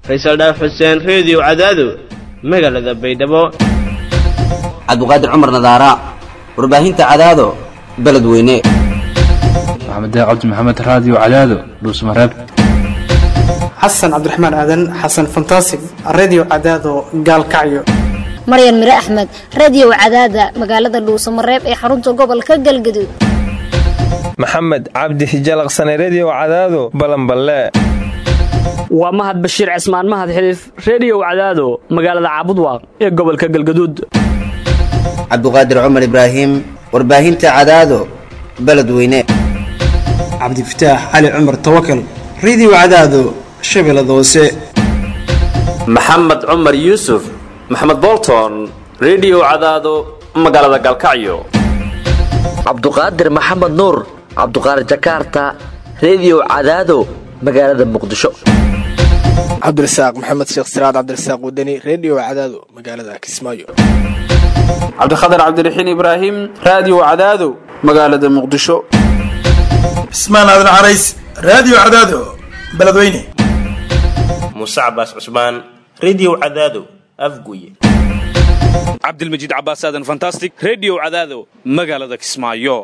faysal dhaaf xuseen reediyo cadaado magaalada baydhabo cabdiqaadir cumar nadaara warbaahinta cadaado beledweyne maxamed cabdi maxamed raadiyo cadaado dhuusmareeb xasan cabdiraxmaan aadan xasan fantasig redio cadaado gaalkacyo maryan mire axmed radio cadaada magaalada dhuusamareeb ee xarunta gobolka galgaduud maxamed cabdi hijalaqsane redio cadaado balanballe waa mahad bashiir cismaan mahad xiliif reediyow cadaado magaalada caabudwaaq ee gobolka galgaduud cabdiqaadir cumar ibraahim warbaahinta cadaado beledweyne cabdifataax cali cumar tawakal redio cadaado shabeellada hoose maxamed cumar yuusuf maxamed bolton redio cadaado magaalada galkacyo cabduqaadir maxamed nuur cabduqaadir jakaarta redio cadaado magaalada muqdisho cabdirasaaq maxamed sheekh siraad cabdirasaaq wadani redio cadaado magaalada kismaayo cabdikhatar cabdiraxiin ibraahim raadiyo cadaado magaalada muqdisho cismaan aadan carays raadiyo cadaado beledweyne muuse cabaas cusmaan redio cadaado afguye cabdilmajiid cabaas aadan fantastic redio cadaado magaalada kismaayo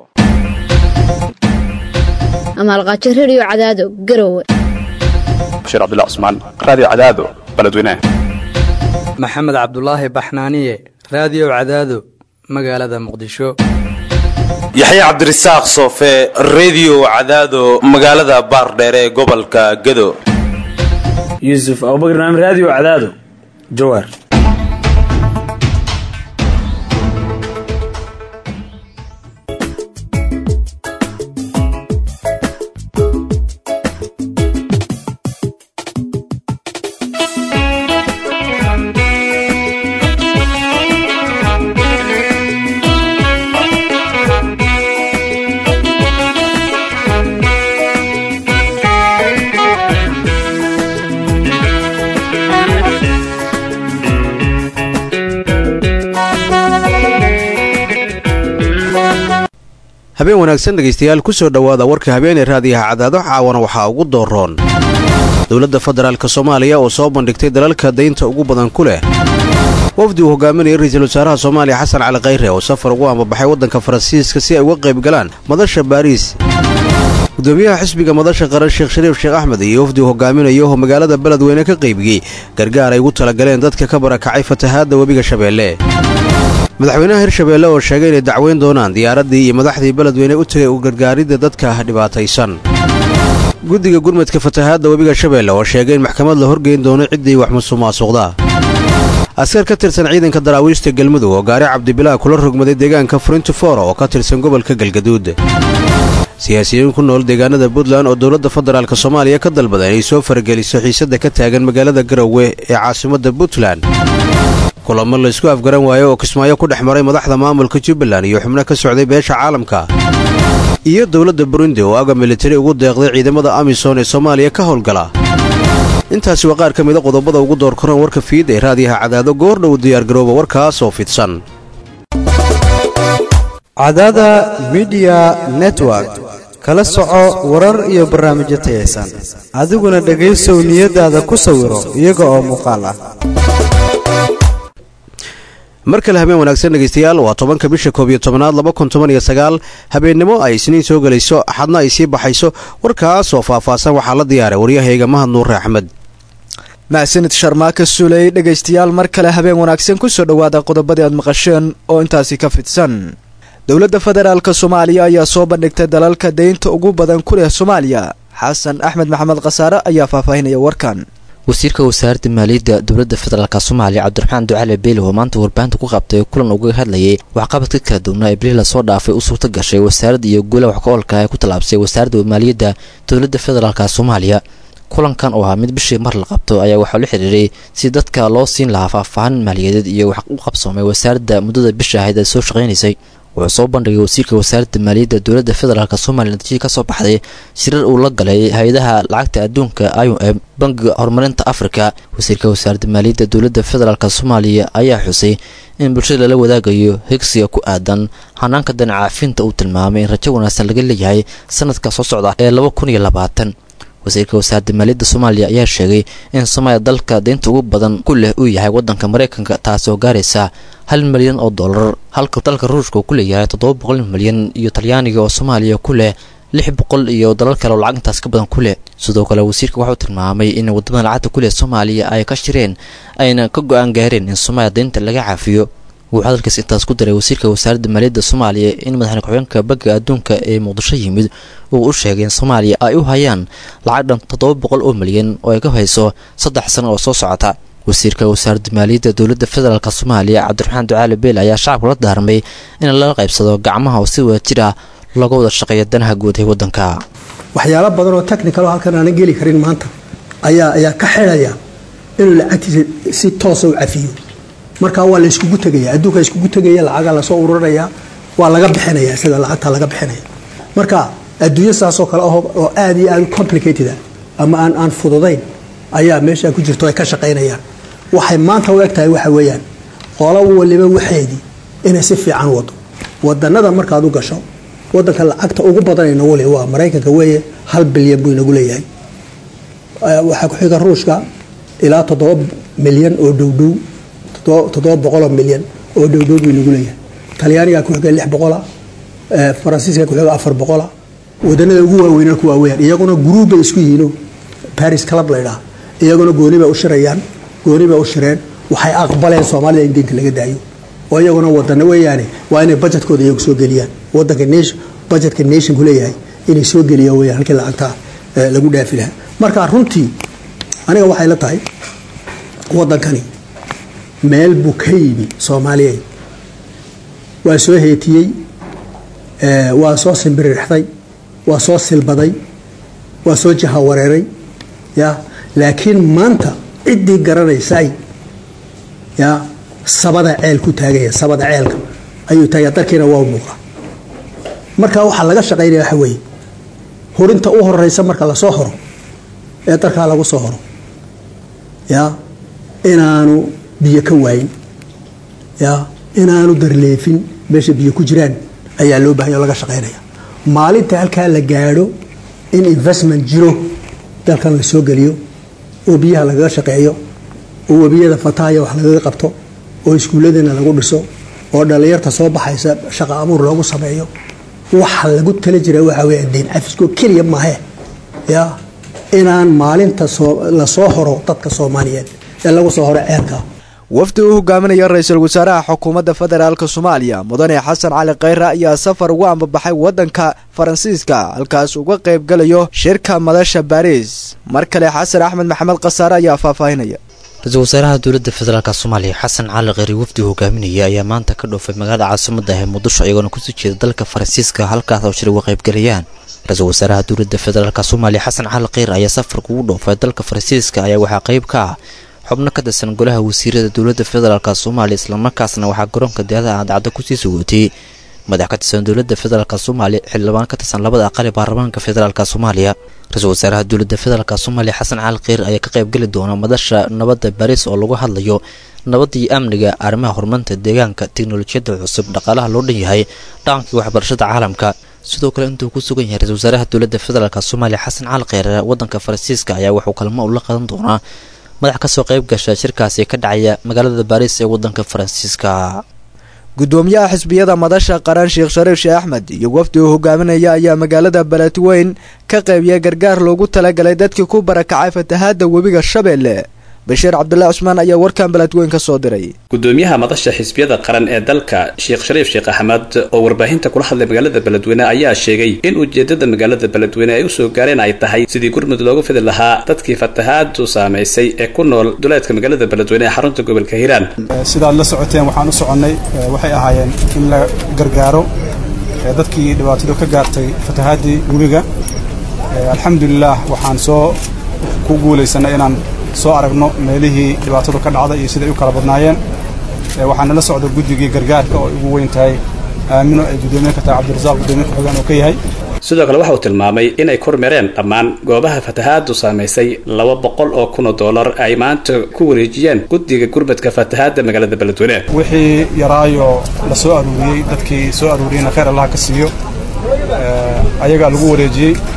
amaalqaajo redio cadaado garowe bashiir cabdilla cusmaan raadiyo cadaado beledweyne maxamed cabdulaahi baxnaaniye raadiyo cadaado magaalada muqdisho yaxya cabdirasaaq soofe redio cadaado magaalada baardheere ee gobolka gado yuusuf abubakr naam raadiyo cadaado jawaar habeen wanaagsan dhegaystayaal ku soo dhowaada warka habeenee raadiyaha cadaado caawana waxaa ugu dooroon dowladda federaalk soomaaliya oo soo bandhigtay dalalka daynta ugu badan ku leh wafdi uu hogaaminaya ra-iisul wasaaraha soomaaliya xasan cali khayre oo safar ugu ambabaxay waddanka faransiiska si ay uga qayb galaan madasha baariis gudoomiyaha xisbiga madasha qaran sheekh shariif sheekh axmed iyo wafdi uu hogaaminayo oo magaalada beledweyne ka qaybiyey gargaar ay ugu talagaleen dadka ka barakacay fatahaadda webiga shabeelle madaxweynaha hirshabeelle oo sheegay inay dacweyn doonaan diyaaraddii iyo madaxdii beledweyne u tegay u gargaaridda dadka dhibaataysan guddiga gurmadka fatahaadda webiga shabeelle oo sheegay in maxkamad la horgeyn doono ciddii wax musuqmaasuqda askar ka tirsan ciidanka daraawiishta galmudug oo gaari cabdibilaa kula rogmaday deegaanka frintifora oo ka tirsan gobolka galgaduud siyaasiyiin ku nool deegaanada puntland oo dowladda federaalk soomaaliya ka dalbada inay soo farageliso xiisadda ka taagan magaalada garowe ee caasimadda puntland kulamo laysku afgaran waayo oo kismaayo ku dhex maray madaxda maamulka jubbaland iyo xubno ka socday beesha caalamka iyo dowladda burundi oo aga militari ugu deeqday ciidamada amisom ee soomaaliya ka howlgala intaasi waa qaar ka mida qodobada ugu door koran warka fiid ee raadiyaha cadaado goordhow diyaargarooba warkaas oo fidsan cadaada midiya network kala soco warar iyo barnaamijyo tayaysan adiguna dhegaysow niyadaada ku sawiro iyaga oo muuqaal ah mar kale habeen wanaagsan dhegaystayaal waa tobanka bisha koob iyo tobanaad laba kun toban iyo sagaal habeennimo ay isniin soo gelayso axadna ay sii baxayso warkaas oo faahfaahsan waxaa la diyaaray waryahayga mahad nuure axmed mahsanid sharmaaka suley dhegaystayaal mar kale habeen wanaagsan kusoo dhowaada qodobadii aad maqasheen oo intaasi ka fidsan dowladda federaalk soomaaliya ayaa soo bandhigtay dalalka daynta ugu badan ku leh soomaaliya xasan axmed maxamed khasaare ayaa faahfaahinaya warkan wasiirka wasaaradda maaliyadda dowladda federaalk soomaaliya cabdiraxmaan ducale beeli oo maanta warbaahinta ku qabtay kulan uga hadlayay waxqabadka kala duwnaa ee bilihii lasoo dhaafay u suurta gashay wasaaradda iyo guulaha wax ka oolka ee ku tallaabsay wasaaradda maaliyadda dowladda federaalk soomaaliya kulankan oo ahaa mid bishii mar la qabto ayaa waxaa la xiriiray si dadka loo siin lahaa faahfaahin maaliyadeed iyo wax u qabsoomay wasaaradda muddada bisha ahayd ee soo shaqaynaysay wuxuu soo bandhigay wasiirka wasaaradda maaliyadda dowladda federaalk somaliya natiijii ka soo baxday shirar uu la galay hay-adaha lacagta adduunka i o m bangiga horumarinta afrika wasiirka wasaaradda maaliyadda dowladda federaalk soomaaliya ayaa xusay in bulshada lala wadaagayo higsiga ku aadan hanaanka danacaafinta uu tilmaamay in rajo wanaagsan laga leeyahay sanadka soo socda ee laba kun iyo labaatan wasiirka wasaaradda maaliyadda soomaaliya ayaa sheegay in soomaaliya dalka deynta ugu badan ku leh uu yahay waddanka maraykanka taasi oo gaaraysa hal milyan oo dollar halka dalka ruushka uu ku leeyahay toddoba boqol milyan iyo talyaaniga oo soomaaliya ku leh lix boqol iyo dalal kale oo lacag intaas ka badan ku leh sidoo kale wasiirka wuxuu tilmaamay in wadamada lacagta ku leh soomaaliya ay ka shireen ayna ka go-aan gaareen in soomaaliya deynta laga caafiyo wuxuu hadalkaas intaas ku daray wasiirka wasaaradda maaliyadda soomaaliya in madaxne ku-xigeenka bagga adduunka ee muqdisho yimid uu u sheegay in soomaaliya ay u hayaan lacag dhan toddoba boqol oo milyan oo ay ka hayso saddex sano oo soo socota wasiirka wasaaradda maaliyadda dowladda federaalk soomaaliya cabdiraxmaan ducaali beel ayaa shacabka la daarmay in lala qaybsado gacmaha oo si wada jir ah looga wada shaqeeya danaha guud ee waddanka waxyaalo badan oo technical oo halkan aanan geli karin maanta ayaa ayaa ka xidhaya inuu lacagtiisa si toosa u cafiyo marka waa la iskugu tegaya adduunka iskugu tegaya lacagaa lasoo ururanayaa waa laga bixinaya sida lacagta laga bixinaya marka adduunyo saasoo kale aho oo aad iyo aad u complicated ah ama aan aan fududayn ayaa meesha ku jirto ay ka shaqaynayaan waxay maanta u eg tahay waxa weeyaan qolo waliba waxeedii inay si fiican wado wadanada markaad u gasho wadanka lacagta ugu badan inagu le waa maraykanka weeye hal bilyan buu inagu leeyahay waxaa ku xiga ruushka ilaa toddoba milyan oo dhowdhow toddoba boqoloo milyan oo dhowdhow buu inagu leeyahay talyaanigaa ku xiga lix boqola faransiiska ku xiga afar boqola wadanada ugu waaweynana ku waaweeyaan iyaguna guruub bay isku yihiino baris club laydhaha iyaguna gooni bay u shirayaan gooni bay u shireen waxay aqbaleen soomaalida in deynta laga daayo oo iyaguna wadana weeyaane waa inay budgetkooda iyagu soo geliyaan wadanka nation budgetka nationku leeyahay inay soo geliyaan weyaan halkii lacagta lagu dhaafi lahaa marka runtii aniga waxay la tahay wadankani meel buu ka yimi soomaaliya waa soo heetiyey waa soo simbiririxday waa soo silbaday waa soo jahawareeray ya laakiin maanta ciddii garanaysay ya sabada ceel ku taagaya sabada ceelka ayuu taagaya dalkiina waa muuqa marka waxaa laga shaqaynaya waxa weeye horinta u horeysa marka lasoo horo ee dalkaa lagu soo horo ya inaanu biyo ka waayin ya inaanu darleefin meesha biyo ku jiraan ayaa loo bahanya o laga shaqaynaya maalinta halkaa la gaadho in investment jiro dalkan la soo geliyo oo biyaha lagaga shaqeeyo oo webiyada fatahaya wax lagaga qabto oo iskuulladana lagu dhiso oo dhallinyarta soo baxaysa shaqa abuur loogu sameeyo waxa lagu tala jira waxa weya deyn cafiskoo keliya maahe ya inaan maalinta la soo horo dadka soomaaliyeed ee lagu soo horo ceelka wafdi uu hogaaminaya ra-iisul wasaaraha xukuumadda federaalk soomaaliya mudane xasan cali khayre ayaa safar ugu ambabaxay waddanka faransiiska halkaas uga qayb galayo shirka madasha baariis mar kale xasan axmed maxamed khasaare ayaa faahfaahinaya ra-iisul wasaaraha dowladda federaalk soomaaliya xasan cali kheyri wafdi hogaaminaya ayaa maanta ka dhoofay magaalada caasimada ee muqdisho iyagoona kusoo jeeda dalka faransiiska halkaas oo shir uga qaybgalayaan ra-iisul wasaaraha dowladda federaalk soomaaliya xasan cali kheyre ayaa safarka ugu dhoofay dalka faransiiska ayaa waxaa qayb ka ah xubno ka tirsan golaha wasiirada dowladda federaalk soomaaliya islamarkaasna waxaa garoonka diyaadaha aadcadda kusii sugootay madax ka tirsan dowladda federaalk soomaaliya xildhibaan ka tirsan labada aqali baarlamaanka federaalk soomaaliya ra-iisul wasaaraha dowladda federaalk soomaaliya xasan cali kheyr ayaa ka qaybgeli doona madasha nabadda baris oo lagu hadlayo nabadda iyo amniga arrimaha horumarinta deegaanka teknolojiyadda cusub dhaqaalaha loo dhan yahay dhaqankii waxbarashada caalamka sidoo kale intuu ku sugan yahay ra-isul wasaaraha dowladda federaalk soomaaliya xasan cali kheyre waddanka faransiiska ayaa wuxuu kalmo ula qadan doonaa madax kasoo qayb gasha shirkaasi ka dhacaya magaalada baris ee waddanka faransiiska gudoomiyaha xisbiyada madasha qaran sheekh shariif sheeh axmed iyo wafdi uu hogaaminaya ayaa magaalada beledweyn ka qaybiyay gargaar loogu talagalay dadkii ku barakacay fatahaada webiga shabeelle bashiir cabdulaahi cusmaan ayaa warkan beledweyn ka soo diray gudoomiyaha madasha xisbiyada qaran ee dalka sheekh shariif sheekh axmed oo warbaahinta kula hadlay magaalada beledweyne ayaa sheegay in ujeedada magaalada beledweyne ay usoo gaareen ay tahay sidii gurmud loogu fidi lahaa dadkii fatahaadu saamaysay ee ku nool duleedka magaalada beledweyne ee xarunta gobolka hiiraan sidaad la socoteen waxaan u soconnay waxay ahaayeen in la gargaaro dadkii dhibaatadu ka gaartay fatahaadii webiga alxamdulilah waxaan soo ku guulaysanay inaan soo aragno meelihii dhibaatadu ka dhacday iyo siday u kala badnaayeen waxaana la socda guddigii gargaarka oo ugu weyn tahay aamino ay gudoomiye ka tahay cabdirasaaq gudoomiye ku-xigeen oo ka yahay sidoo kale waxa uu tilmaamay inay kormeereen dhammaan goobaha fatahaadu saamaysay laba boqol oo kun oo dollar ay maanta ku wareejiyeen guddiga gurmadka fatahaadda magaalada beledweyne wixii yaraayo la soo aruuriyey dadkii soo aruuriyeyna khayr allaha ka siiyo ayagaa lagu wareejiyey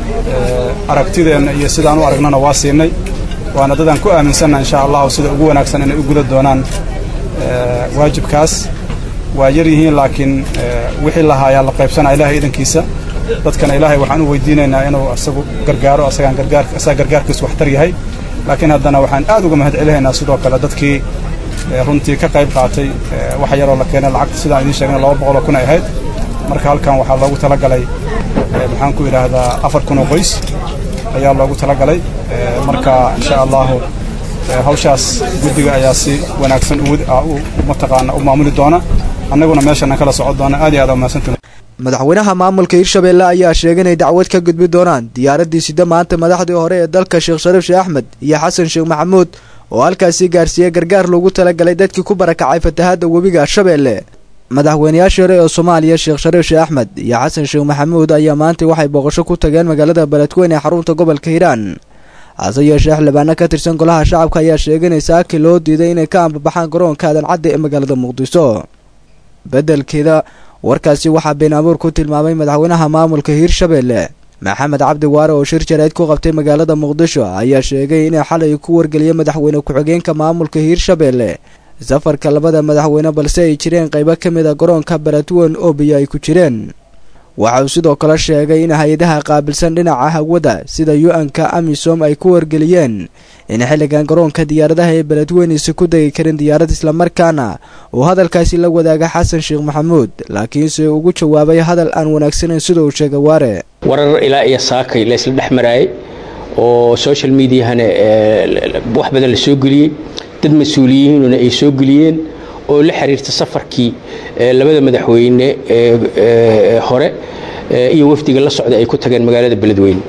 aragtideenna iyo sidaan u aragnana waa siinay waana dadaan ku aaminsanna insha allahu sida ugu wanaagsan inay u guda doonaan waajibkaas waa yar yihiin laakiin wixii lahaayaa la qaybsanaa ilahay idankiisa dadkana ilaahay waxaan u weydiinaynaa inuu isagu gargaaro asagaan gargaar asaga gargaarkiisu waxtar yahay laakiin haddana waxaan aad uga mahad celinaynaa sidoo kale dadkii runtii ka qayb qaatay wax yaroo la keenay lacagta sidaan idiin sheegna laba boqoloo kun ay ahayd marka halkan waxaa loogu talagalay maxaan ku idhaahdaa afar kun oo qoys ayaa loogu talagalay marka insha allahu hawshaas guddiga ayaa si wanaagsan mataqaana u maamuli doona annaguna meeshana kala socon doona aad iyo aad umahadsantiin madaxweynaha maamulka hirshabeelle ayaa sheegay inay dacwad ka gudbi doonaan diyaaraddii sida maanta madaxdii hore ee dalka sheekh shariif sheekh axmed iyo xasan sheekh maxamuud oo halkaasi gaarsiiyey gargaar loogu talagalay dadkii ku barakacay fatahaadda webiga shabeelle madaxweynayaashii hore ee soomaaliya sheekh shariif sheekh axmed iyo xasan sheekh maxamuud ayaa maanta waxay booqasho ku tageen magaalada beledweyne ee xarunta gobolka hiiraan hase yeeshee xildhibaano ka tirsan golaha shacabka ayaa sheegay in saaki loo diiday inay ka ambabaxaan garoonka aadan cadde ee magaalada muqdiso beddelkeeda warkaasi waxaa been abuur ku tilmaamay madaxweynaha maamulka hiirshabeelle maxamed cabdi waare oo shir jarayd ku qabtay magaalada muqdisho ayaa sheegay inay xalay ku wargeliyay madaxweyne ku-xigeenka maamulka hiirshabeelle safarka labada madaxweyne balse ay jireen qaybo ka mid a garoonka beledweyn oo biyo ay ku jireen waxa uu sidoo kale sheegay in hay-adaha qaabilsan dhinaca hawada sida u-n-ka amisom ay ku wargeliyeen in xilligan garoonka diyaaradaha ee beledweynaysa ku degi karin diyaarad islamarkaana uu hadalkaasi la wadaaga xasan sheekh maxamuud laakiinse ugu jawaabay hadal aan wanaagsanayn sida uu sheegay waare warar ilaa iyo saakay la isla dhex maraayay oo social mediahana wax badan la soo geliyey dad mas-uuliyiinuna ay soo geliyeen oo la xiriirta safarkii labada madaxweyne hore iyo wafdiga la socda ay ku tageen magaalada beledweyne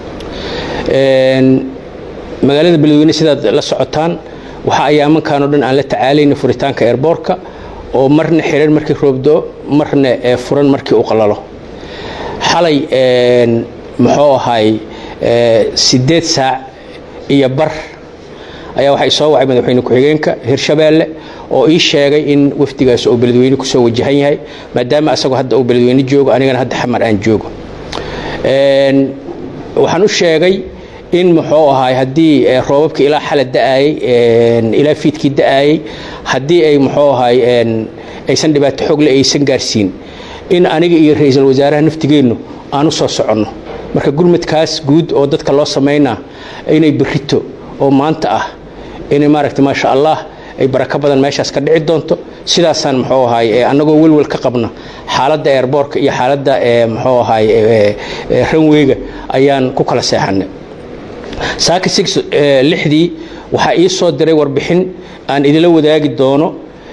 magaalada beledweyne sidaad la socotaan waxa ayaamankan o dhan aan la tacaalayna furitaanka eerboorka oo marna xiran markii roobdo marna furan markii u qalalo xalay muxuu ahay siddeed saac iyo bar ayaa waxay soo wacay madaxweyne ku-xigeenka hirshabeelle oo ii sheegay in wafdigaas uu beledweyne kusoo wajahan yahay maadaama asagoo hadda uu beledweyne joogo anigana hadda xamar aan joogo waxaan u sheegay in muxuu ahaay haddii roobabka ilaa xala da'ayey ilaa fiidkii da'ayey haddii ay muxuu ahaay aysan dhibaato xoogle aysan gaarsiin in aniga iyo ra-iisul wasaaraha naftigeennu aan u soo soconno marka gurmadkaas guud oo dadka loo samaynaa inay berrito oo maanta ah inay maaragta maasha allah ay barako badan meeshaas ka dhici doonto sidaasaan muxuu ahaay annagoo welwel ka qabna xaaladda eerboorka iyo xaaladda muxuu ahaay ranweyga ayaan ku kala seexannay saaka six lixdii waxaa ii soo diray warbixin aan idila wadaagi doono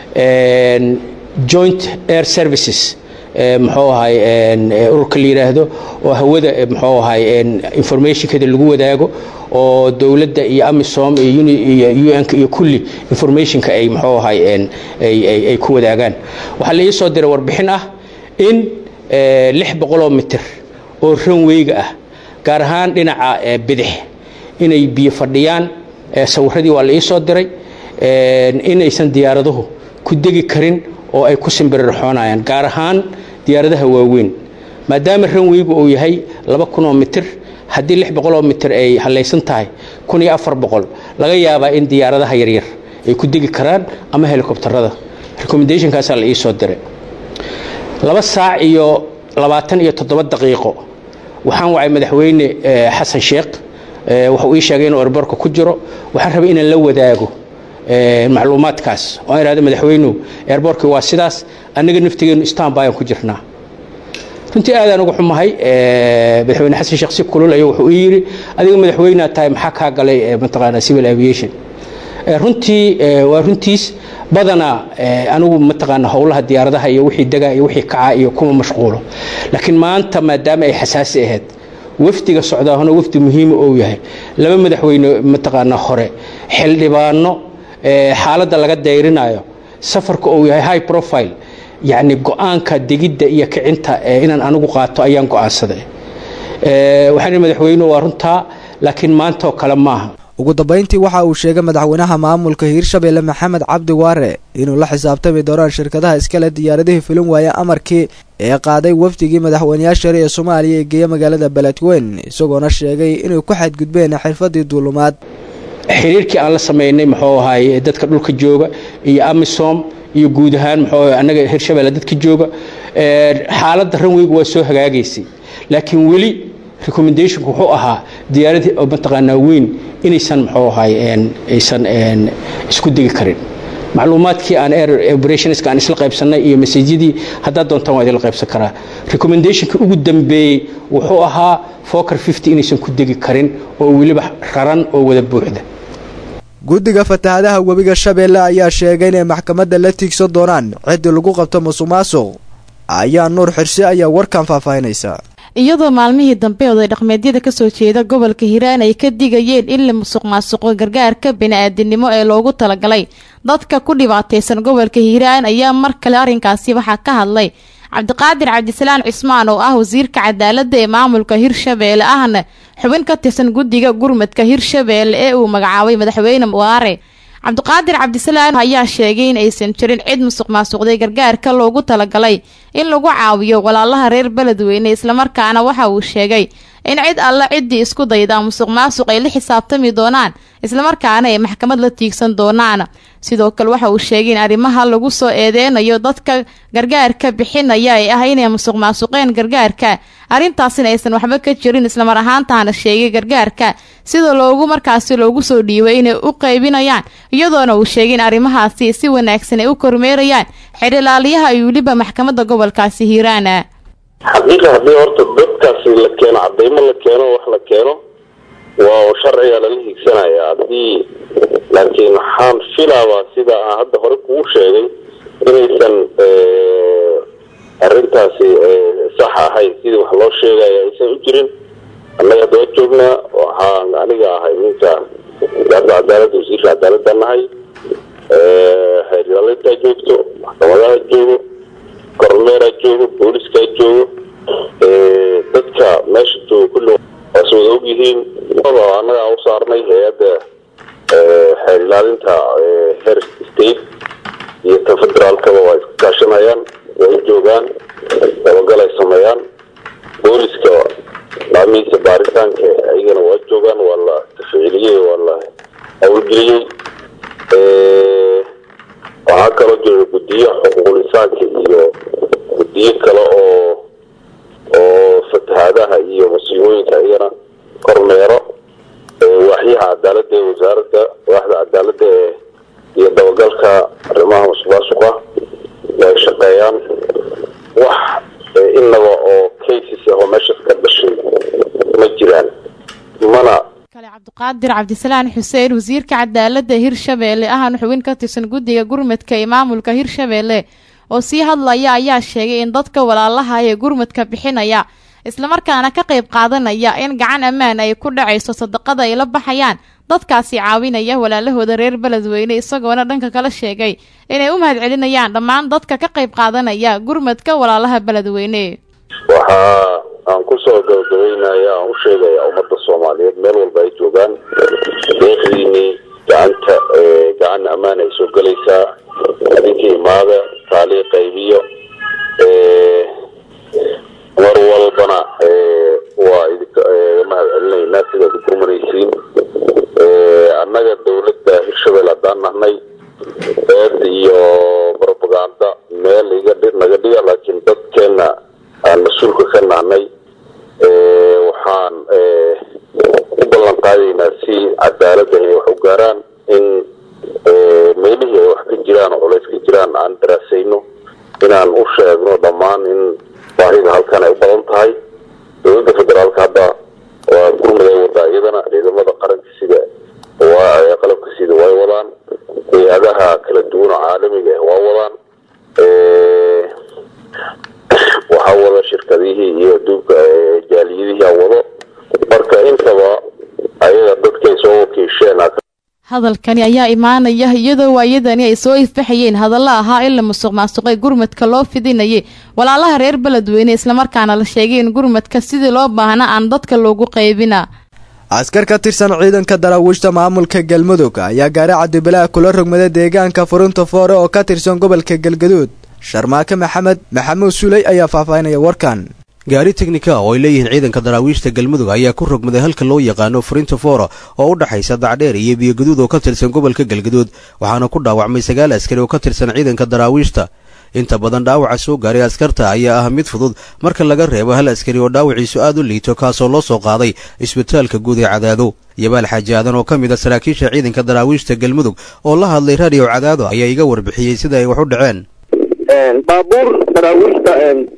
joint air services muxuu ahay ururka la yidhaahdo oo hawada muxuu ahay informationkeeda lagu wadaago oo dowladda iyo amisom iyo un-ka iyo kulli informationka ay muxuu ahay ay ku wadaagaan waxaa la ii soo diray warbixin ah in lix boqoloo mitir oo ranweyga ah gaar ahaan dhinaca bidix inay biyo fadhiyaan sawiradii waa la ii soo diray inaysan diyaaraduhu ku degi karin oo ay ku simbirirxoonayaan gaar ahaan diyaaradaha waaweyn maadaama ranweygu uu yahay laba kunoo mitir haddii lix boqoloo mitir ay hallaysan tahay kun iyo afar boqol laga yaabaa in diyaaradaha yaryar ay ku degi karaan ama helikobtarada recommendationkaasaa la ii soo diray laba saac iyo labaatan iyo toddoba daqiiqo waxaan wacay madaxweyne xasan sheekh wuxuu ii sheegay inuu erborka ku jiro waxaan rabay inaan la wadaago macluumaadkaas oo aan ihahdo madaxweynuhu eerboorkii waa sidaas annaga naftigeenu istanbayaan ku jirnaa runtii aadaan uga xumahay madaxweyne xasan sheekh si kulul ayuu wuxuu ii yidhi adiga madaxweynea tahay maxaa kaa galay mataqaanaa civil aviation runtii waa runtiis badanaa anigu mataqaanaa howlaha diyaaradaha iyo wixii degaa iyo wixii kacaa iyo kuma mashquulo laakiin maanta maadaama ay xasaasi ahayd wafdiga socdaahuna wafdi muhiima ou yahay laba madaxweyne mataqaanaa hore xildhibaano xaaladda laga dayrinayo safarka uu yahay high profile yacni go-aanka degidda iyo kicinta inaan anigu qaato ayaan go-aansaday waxaan madaxweyne waa runtaa laakiin maantaoo kale maaha ugu dambeyntii waxa uu sheegay madaxweynaha maamulka hiirshabelle maxamed cabdi waare inuu la xisaabtami doonaan shirkadaha iskale diyaaradihii filin waaya amarkii ee qaaday wafdigii madaxweyneyaasha hore ee soomaaliya ee geeya magaalada beledweyn isagoona sheegay inay ku xadgudbeen xirfadii duulumaad xiriirkii aan la sameynay muxuu ahaay dadka dhulka jooga iyo amisom iyo guud ahaan muxuu ahaay annaga hirshabelle dadka jooga xaaladda ranweygu waa soo hagaagaysay laakiin weli recommendationku wuxuu ahaa diyaaradii oo mataqaanaa weyn inaysan muxuu ahaay aysan isku degi karin macluumaadkii aan air operationska aan isla qaybsannay iyo masajyadii haddaad doontaan waa idinla qaybsan karaa recommendationka ugu dambeeyey wuxuu ahaa foker fifty inaysan ku degi karin oo weliba raran oo wada buuxda guddiga fatahaadaha webiga shabeelle ayaa sheegay inay maxkamadda la tiigsan doonaan ciddii lagu qabto musuqmaasuq ayaa nuur xirse ayaa warkan faahfaahinaysa iyadoo maalmihii dambe oday dhaqmeedyada kasoo jeeda gobolka hiiraan ay ka digayeen in la musuq maasuqo gargaarka bini-aadinimo ee loogu talagalay dadka ku dhibaataysan gobolka hiiraan ayaa mar kale arrinkaasi waxaa ka hadlay cabdiqaadir cabdisalaan cismaan oo ah wasiirka cadaaladda ee maamulka hirshabeelle ahna xubin ka tirsan guddiga gurmadka hirshabeelle ee uu magacaabay madaxweyne waare cabdiqaadir cabdisalaan ayaa sheegay in aysan jirin cid musuq maasuqday gargaarka loogu talagalay in lagu caawiyo walaalaha reer beledweyne islamarkaana waxa uu sheegay in cid alle ciddii isku dayda musuq maasuq ay la xisaabtami doonaan islamarkaana ay maxkamad la tiigsan doonaan sidoo kale waxa uu sheegay in arrimaha lagu soo eedeynayo dadka gargaarka bixinaya ay ah inay musuq maasuqeen gargaarka arrintaasina aysan waxba ka jirin islamar ahaantaana sheegay gargaarka sida loogu markaasi loogu soo dhiibay inay u qaybinayaan iyadoona uu sheegay in arrimahaasi si wanaagsan ay u kormeerayaan xerilaaliyaha iyo weliba maxkamadda gobolkaasi hiiraana xaqiiqa haddii horta dadkaasi la keeno cadaymo la keeno wax la keeno waa sharciga lala hiigsanaya haddii laakiin waxaan filaabaa sida aan hadda hore kugu sheegay inaysan arrintaasi sax ahayn sidii wax loo sheegaya aysan u jirin annaga hadda waa joognaa waxaan aniga ahay ninka wasaaradda cadaaladda wasiirka cadaaladda nahay xeerlalintaa joogto maxkamadaha joogo kormeeraa joogo booliskaa joogo dadka meesha jooga kulli waas wada ogyihiin annaga aan u saarnay hay-adda xeer ilaalinta heer state iyo ta federaalkaba waa iska kaashanayaan way joogaan dabagal ay sameeyaan booliska laamihiisa baaritaanka ayagana waa joogaan waa la tafciiliyey waa la hawlgeliyey waxaa kaloo jira guddiyo xuquuqul insaanka iyo guddiyo kale oo oo fatahaadaha iyo masiibooyinka ayagana kormeero waaxyaha cadaaladda ee wasaaradda waaxda cadaaladda ee iyo dabagalka arrimaha musuqmaasuqa ay shaqeeyaan wax inaba oo cases ah oo meeshaas ka dhashay ma jiraan mana cabdiqaadir cabdisalaan xuseen wasiirka cadaaladda hirshabeelle ahna xubin ka tirsan guddiga gurmadka ee maamulka hirshabeelle oo sii hadlaya ayaa sheegay in dadka walaalaha ee gurmadka bixinaya islamarkaana ka qayb qaadanaya in gacan ammaan ay ku dhacayso sadaqada ay la baxayaan dadkaasi caawinaya walaalahooda reer beledweyne isagoona dhanka kala sheegay inay u mahadcelinayaan dhammaan dadka ka qayb qaadanaya gurmadka walaalaha beledweyne waxaa aan kusoo gabagabeynaya aan u sheegaya ummadda soomaaliyeed meel walba ay joogaan deeqdiinii gacanta gacan ammaan ay soo gelaysaa adinka imaada taaliiq qaybiyo mar walbana waa idinka mahad celinaynaa sidaad u gurmanaysiin annaga dawladda hirshabelle haddaan nahnay eed iyo propaganda meel iga naga dhiga laakiin dadkeena aan mas-uulka ka nahnay waxaan u ballan qaadaynaa si cadaaladda ay wax u gaaraan in meelihii ay wax ka jiraan oo culays ka jiraan aan daraasayno inaan u sheegno dhammaan in baahida halkan ay u badan tahay dowladda federaalka hadda waa gurmud ay wadaa iyadana ciidamada qaranka sida waa qalabka sida way wadaan hay-adaha kala duwan oo caalamiga ah waa wadaan waxaa wada shirkadihii iyo aduunka jaaliyadihii a wado marka intaba ayaga dadkay soo wakiisheen hadalkani ayaa imaanaya iyadoo waayadani ay soo ifbaxayeen hadallo ahaa in la musuq maasuqay gurmadka loo fidinayay walaalaha reer beledweyne islamarkaana la sheegay in gurmadka sidii loo baahna aan dadka loogu qaybina askar ka tirsan ciidanka daraawiishta maamulka galmudug ayaa gaari cabdibilaa kula rogmaday deegaanka furunta foore oo ka tirsan gobolka galgaduud sharmaake maxamed maxamuud suley ayaa faahfaahinaya warkan gaari teknika oo ay leeyihiin ciidanka daraawiishta galmudug ayaa ku rogmaday halka loo yaqaano furinta foora oo u dhexaysa dacdheer iyo biyogaduud oo ka tirsan gobolka galgaduud waxaana ku dhaawacmay sagaal askari oo ka tirsan ciidanka daraawiishta inta badan dhaawaca soo gaaray askarta ayaa ah mid fudud marka laga reebo hal askari oo dhaawaciisu aad u liito kaasoo loo soo qaaday isbitaalka guud ee cadaado yabaal xaaji aadan oo ka mid a saraakiisha ciidanka daraawiishta galmudug oo la hadlay raadiyo cadaado ayaa iga warbixiyey sida ay wax u dhaceen baabuur daraawiishta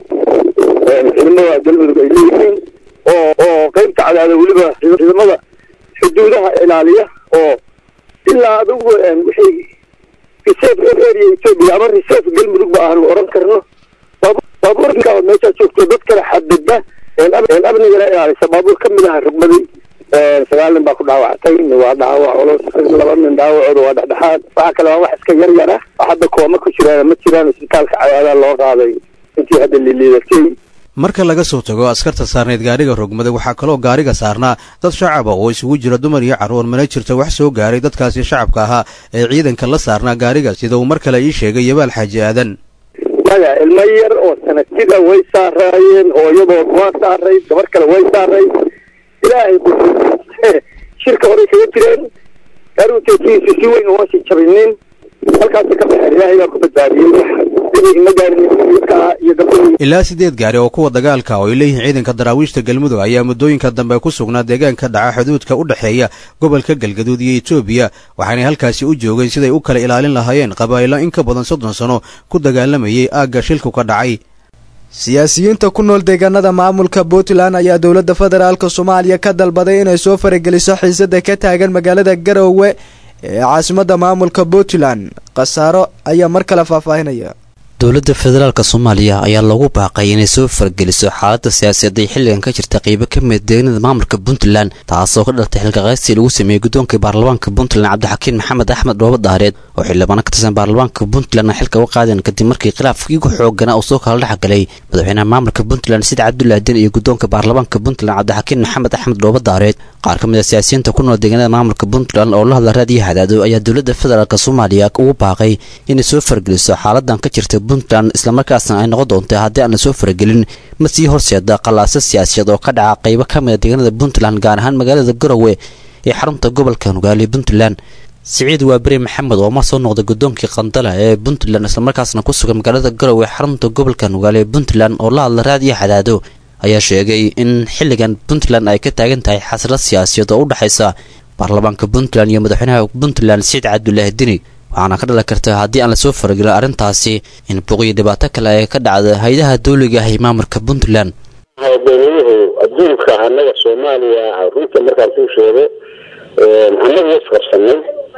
ciidamada galmudug ay leeyihiin oo oo qaybta cadaada weliba ciidamada xuduudaha ilaaliya oo ilaa adigu wixii reserve area ethiopia ama reserve galmudug ba aanu oran karno baabuurka meeshaa joogto dad kale xadida amnigana ilaalisa baabuur ka mid aha rugmaday sagaal nin baa ku dhaawactay waa dhaawac culus laba nin dhaawacooda waa dhexdhexaad waxa kale waa wax iska yar yar ah oo hadda kooma ku jiraan ma jiraan isbitaalka cadaada loo qaaday intii hadda liliidatay marka laga soo tago askarta saarneyd gaariga rogmaday waxaa kaloo gaariga saarnaa dad shacaba oo isugu jira dumar iyo carruur mana jirto wax soo gaaray dadkaasi shacabka ahaa ee ciidanka la saarnaa gaariga sida uu mar kale ii sheegay yabaal xaaji aadan maya ilmo yar oo sanadjida way saaraayeen hooyadood waa saarayd gabar kale way saarayd ilaahay shirka horey kaga jireen gaariguteekiisu si weyn uma sii jabinin halkaasi ka baxeen ilaahay baa ku badbaadiyey ima gaarin iyo gabdhihii ilaa siddeed gaari oo kuwa dagaalka oo ay leeyihiin ciidanka daraawiishta galmudug ayaa muddooyinka dambe ku sugnaa deegaanka dhaca xuduudka u dhexeeya gobolka galgaduud iyo etoobiya waxaanay halkaasi u joogeen siday u kala ilaalin lahaayeen qabaa'ilo in ka badan soddon sano ku dagaalamayay aagga shilku ka dhacay siyaasiyiinta ku nool deegaanada maamulka puntland ayaa dowladda federaalk soomaaliya ka dalbaday inay soo farageliso xiisada ka taagan magaalada garowe ee caasimadda maamulka puntland khasaaro ayaa mar kale faahfaahinaya dowladda federaalk soomaaliya ayaa loogu baaqay inay soo fargeliso xaaladda siyaasadeed ay xilligan ka jirta qeybo ka mid deegnada maamulka puntland taasoo ka dhalatay xilkaqaystii lagu sameeyey guddoonka baarlamaanka puntland cabdixakiin maxamed axmed dhoobo daareed oo xildhibaano ka tirsan baarlamaanka puntland xilka uga qaadeen kadib markii khilaafkii ugu xoogana uu soo kala dhexgalay madaxweynaha maamulka puntland sida cabdulaaden iyo guddoonka baarlamaanka puntland cabdixakiin maxamed axmed dhoobo daareed qaar ka mid a siyaasiyiinta ku nool deegaanada maamulka puntland oo la hadla raadiyo hadaado ayaa dowladda federaalk soomaaliya ugu baaqay inay soo fargeliso xaaladan ka jirta puntland islamarkaasna ay noqon doonta haddii aan la soo faragelin ma sii horseeda qallaaso siyaasiyeed oo ka dhaca qaybo ka mid a deegaanada puntland gaar ahaan magaalada garowe ee xarunta gobolka nugaali puntland siciid waaberi maxamed oo ma soo noqday guddoonkii qandala ee puntland islamarkaasna ku sugan magaalada garowe xarunta gobolka nugaali ee puntland oo la hadla raadiyo hadaado ayaa sheegay in xilligan puntland ay ka taagan tahay xasrad siyaasiyeed oo u dhexaysa baarlamaanka puntland iyo madaxweynaha puntland siciid cabdulaahi dini waxaana ka dhalan karta haddii aan lasoo faragelin arrintaasi in buuqiyo dhibaato kale ay ka dhacda hay-adaha dawliga ah ee maamulka puntland dowladuhu adduunka annaga soomaaliya runta markaan kuu sheego annaga way isqabsanay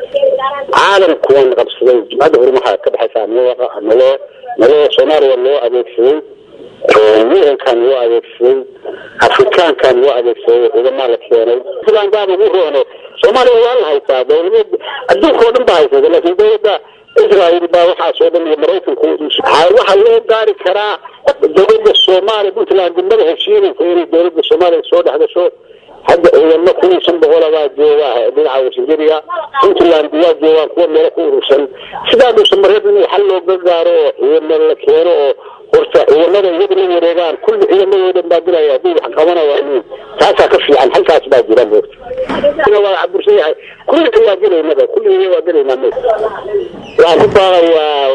caalamku waan qabsaday jumcadda horumaha ka baxaysa naloo naloo soomaaliya loo adeegsaday yurankan loo adeegsaday afrikaankan loo adeegsaday ciidamaa la keenay sidaan baaba ugu roono soomaaliya waa la haysaa dowlad adduunka oo dhan baa haysata laakiin dowladda israel baa waxaas oo dhan iyo maraykanku waxaa loo gaari karaa dowladda soomaaliya puntland degmada heshiinaysa inay dowladda soomaaliya soo dhex gasho hadda ciidamo kun iyo shan boqola baa jooga dhinaca wasingeriga puntland waa joogaan kuwa meelo ku urursan sidaa dhuusan mareeb in xal looga gaaro oo ciidamo la keeno oo horta ciidamada iyada la wareegaan kulli ciidamadooda baa dilaya haddii wax qabanaya taasaa ka fiican halkaas baa jira moogta waa cabursan yahay kulliga waa gelaynaba kulliga waa gelaynaa mo waxaan ku baaqayaa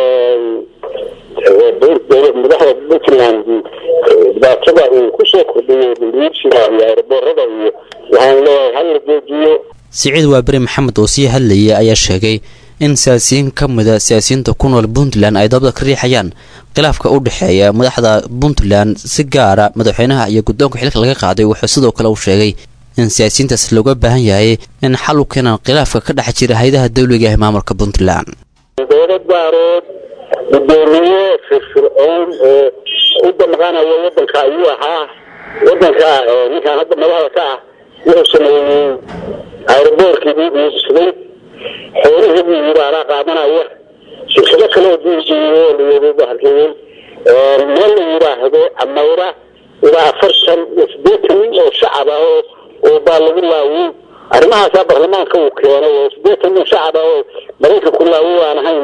madaxda puntland dhibaatada uu kusoo kordhiyo liibsiga iyo aeroboorada iyo waxaan leeyahay hal la joojiyo siciid waaberi maxamed oo sii hadlayay ayaa sheegay in siyaasiyiin ka mida siyaasiyiinta ku nool puntland ay dabda ka riixayaan khilaafka u dhexeeya madaxda puntland si gaara madaxweynaha iyo guddoonka xilka laga qaaday wuxuu sidoo kale uu sheegay in siyaasiyiintaas looga baahan yahay in xal u keenaan khilaafka ka dhex jira hay-adaha dawliga ee maamulka puntland dowlad baarood gudoomiye firfircoon oo u damqanaya wadanka ayuu ahaa wadanka ninkaan hadda madaxda ka ah wuxuu sameeyey aeroboorkii buu iibsaday xoolihii buu yiri anaa qaadanaya shirkado kale oo diijiyo layeedo halkeeyey meel la yidhaahdo amawra ilaa afartan iyo sideetan nin oo shacab ah oo oo baa lagu laawiyey arrimahaasaa baarlamaanka uu keenay oo sideetan nin shacab ah oo maraykanku laawiy aan ahayn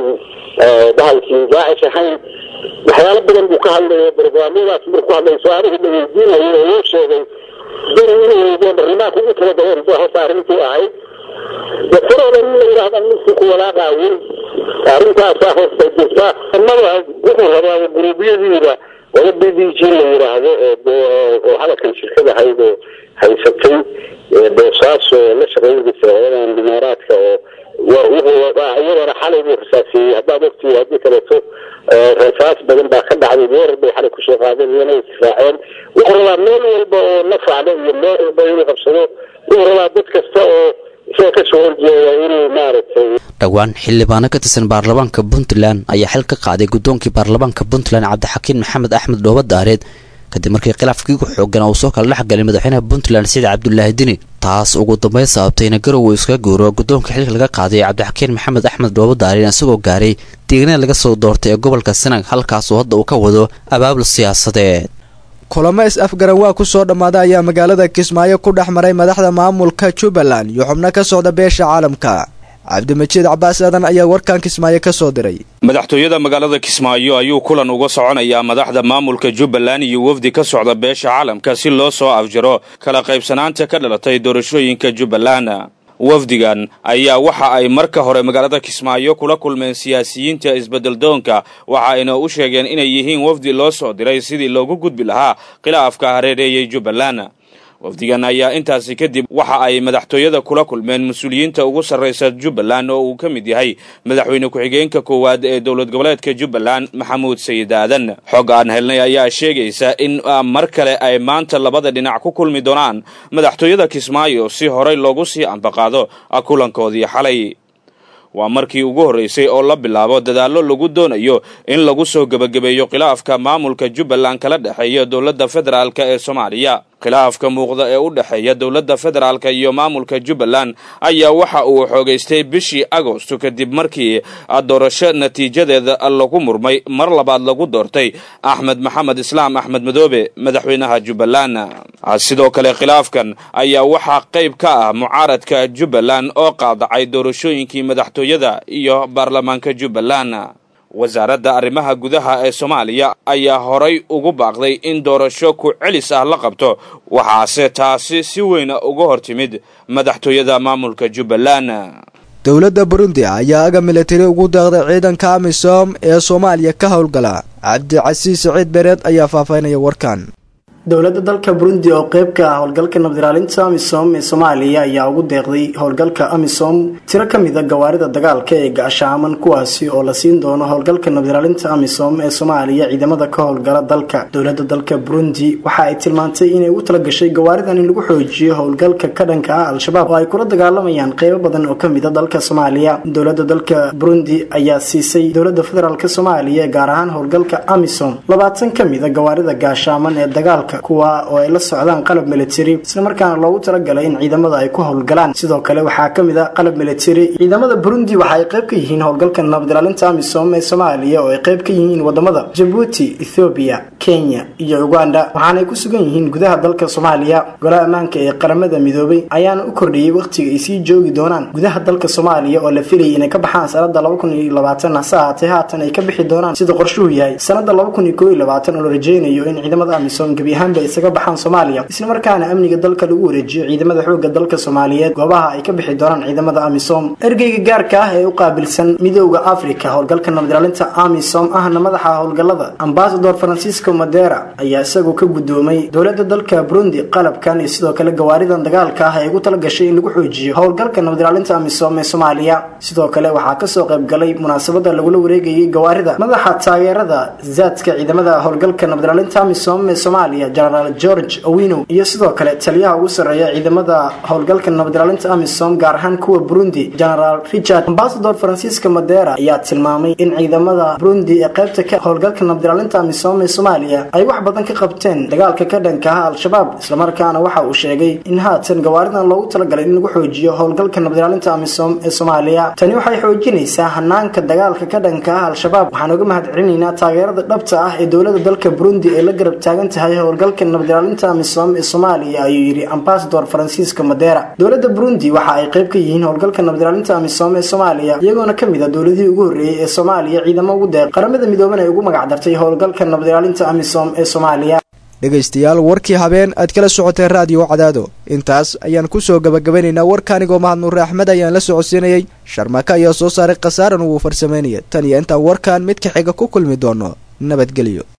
bahalkii daacish ahayn waxyaalo badan buu ka hadlaya barnaamijyadaas markuu hadlay su-aalihii la weydiinayay oo uu sheegay dani inuu weydiiyo baarlamaanka ugu talagaleen buu horta arrintii ahayd dafarooda in la yidhaahda ninkii ku walaaqaawin arrintaasaa horta jirta mada wuxuu rabaa guruubyadiida wala b d g la yidhaahdo oo hadalkan shirkad ahayd oo haysatay boosaaso la shaqeynaysa hooyadan dimaaraadka oo iyadana xalay buu rasaasiyey haddaad ogtihi haddii kaleeto rasaas badan baa ka dhacday weerar bay xalay kusoo qaadeen iyana isdifaaceen wuxuu rabaa meel walba oo nafacda iyo meel walba inuu qabsado wuxuu rabaa dad kasta oo isaga kasoo horjeeda inuu maaragtay dhowaan xildhibaano ka tirsan baarlamaanka puntland ayaa xil ka qaaday guddoonkii baarlamaanka puntland cabdixakiin maxamed axmed dhooba daareed kadib markii khilaafkii ku xoogan uu soo kala dhexgalay madaxweynaha puntland siciid cabdulaahi dini taas ugu dambeyn sababtay in garow uu iskaga guuro guddoonka xilka laga qaaday cabdixakiin maxamed axmed dhooba daareen isagoo gaaray deegnada laga soo doortay ee gobolka sanag halkaasoo hadda uu ka wado abaabul siyaasadeed kulamo is-afgaran waa ku soo dhammaaday ayaa magaalada kismaayo ku dhex maray madaxda maamulka jubbaland iyo xubno ka socda beesha caalamka cabdimajiid cabaas aadan ayaa warkan kismaayo ka soo diray madaxtooyada magaalada kismaayo ayuu kulan uga soconayaa madaxda maamulka jubbaland iyo wafdi ka socda beesha caalamka si loo soo afjaro kala qaybsanaanta ka dhalatay doorashooyinka jubbaland wafdigan ayaa waxa ay marka hore magaalada kismaayo kula kulmeen siyaasiyiinta isbeddeldoonka waxa ayna u sheegeen inay yihiin wafdi loo soo diray sidii loogu gudbi lahaa khilaafka hareereeyay jubbaland wafdigan ayaa intaasi kadib waxa ay madaxtooyada kula kulmeen mas-uuliyiinta ugu sarraysa jubbaland oo uu ka mid yahay madaxweyne ku-xigeenka koowaad ee dowlad goboleedka jubbaland maxamuud sayid aadan xog aan helnay ayaa sheegaysa in mar kale ay maanta labada dhinac ku kulmi doonaan madaxtooyada kismaayo si horey loogu sii ambaqaado kulankoodii xalay waa markii ugu horreysay oo la bilaabo dadaallo lagu doonayo in lagu soo gebagabeeyo khilaafka maamulka jubbaland kala dhexeeya dowladda federaalk ee soomaaliya khilaafka muuqda ee u dhexeeya dowladda federaalk iyo maamulka jubbaland ayaa waxa uu xoogaystay bishii agosto kadib markii doorasho natiijadeeda lagu murmay mar labaad lagu doortay axmed maxamed islaam axmed madoobe madaxweynaha jubbaland sidoo kale khilaafkan ayaa waxaa qayb ka ah mucaaradka jubbaland oo qaadacay doorashooyinkii madaxtooyada iyo baarlamaanka jubbaland wasaaradda arrimaha gudaha ee soomaaliya ayaa horay ugu baaqday in doorasho ku celis ah la qabto waxaase taasi si weyna uga hor timid madaxtooyada maamulka jubbaland dowladda burundi ayaa aga militari ugu deeqday ciidanka amisom ee soomaaliya ka howlgala cabdicasiis siciid bereed ayaa faahfaahinaya warkan dowladda dalka burundi oo qeyb ka ah howlgalka nabdiraalinta amisom ee soomaaliya ayaa ugu deeqday howlgalka amisom tiro ka mid a gawaarida dagaalka ee gaashaaman kuwaasi oo la siin doono howlgalka nabdiraalinta amisom ee soomaaliya ciidamada ka howlgala dalka dowladda dalka burundi waxa ay tilmaantay inay ugu talagashay gawaaridan in lagu xoojiyo howlgalka ka dhanka ah al-shabaab oo ay kula dagaalamayaan qeybo badan oo kamid a dalka soomaaliya dowladda dalka burundi ayaa siisay dowladda federaalk soomaaliya gaar ahaan howlgalka amisom labaatan ka mid a gawaarida gaashaaman ee dagaalka kuwa oo ay la socdaan qalab military islamarkaana loogu talagalay in ciidamada ay ku howlgalaan sidoo kale waxaa ka mid a qalab military ciidamada burundi waxa ay qayb ka yihiin howlgalka nabadilaalinta amisom ee soomaaliya oo ay qayb ka yihiin wadamada jabuuti ethoobiya kenya iyo uganda waxaanay ku sugan yihiin gudaha dalka soomaaliya golaha ammaanka ee qaramada midoobay ayaana u kordhiyey wakhtiga ay sii joogi doonaan gudaha dalka soomaaliya oo la filayay inay ka baxaan sanada hase ahaatee haatan ay ka bixi doonaan sida qorshuhu yahay sanada oo la rajeynayo in ciidamada amisom gebi ahaanba isaga baxaan soomaaliya islamarkaana amniga dalka lagu wareejiyo ciidamada xooga dalka soomaaliyeed goobaha ay ka bixi doonaan ciidamada amisom ergeyga gaarka ah ee u qaabilsan midooda africa howlgalka nabadilaalinta amisom ahna madaxa howlgalada ambasador francisco madera ayaa isagu ka gudoomay dowlada dalka burundi qalabkan iyo sidoo kale gawaaridan dagaalka ah ee ugu talagashay in lagu xoojiyo howlgalka nabadilaalinta amisom ee soomaaliya sidoo kale waxaa kasoo qaybgalay munaasabada lagula wareegayay gawaarida madaxa taageerada zaadka ciidamada howlgalka nabadilaalinta amisom ee soomaaliya genaraal george owino iyo sidoo kale taliyaha ugu sarreeya ciidamada howlgalka nabadilaalinta amisom gaar ahaan kuwa burundi genaraal richard ambasador francisco madera ayaa tilmaamay in ciidamada burundi ee qaybta ka howlgalka nabadilaalinta amisom ee soomaaliya ay wax badan ka qabteen dagaalka ka dhanka ah al-shabaab islamarkaana waxa uu sheegay in haatan gawaaridan loogu talagalay in lagu xoojiyo howlgalka nabadilaalinta amisom ee soomaaliya tani waxay xoojinaysaa hanaanka dagaalka ka dhanka ah al-shabaab waxaan uga mahad celinaynaa taageerada dhabta ah ee dowlada dalka burundi ee la garab taagan tahay howlgalka nabadilaalinta amisom ee soomaaliya ayuu yidhi ambasador francisco madera dowladda burundi waxa ay qayb ka yihiin howlgalka nabadilaalinta amisom ee soomaaliya iyagoona kamid a dowladihii ugu horreeyey ee soomaaliya ciidamo ugu deeq qaramada midooban ay ugu magacdartay howlgalka nabadilaalinta amisom ee soomaaliya dhegaystayaal warkii habeen aad kala socoteen raadiyo cadaado intaas ayaan kusoo gabagabanaynaa warka anigoo mahad nuure axmed ayaan la socodsiinayay sharmaka ayaa soo saaray khasaaran wuu farsamaynaya tan iyo intaan warkan mid ka xiga ku kulmi doono nabadgelyo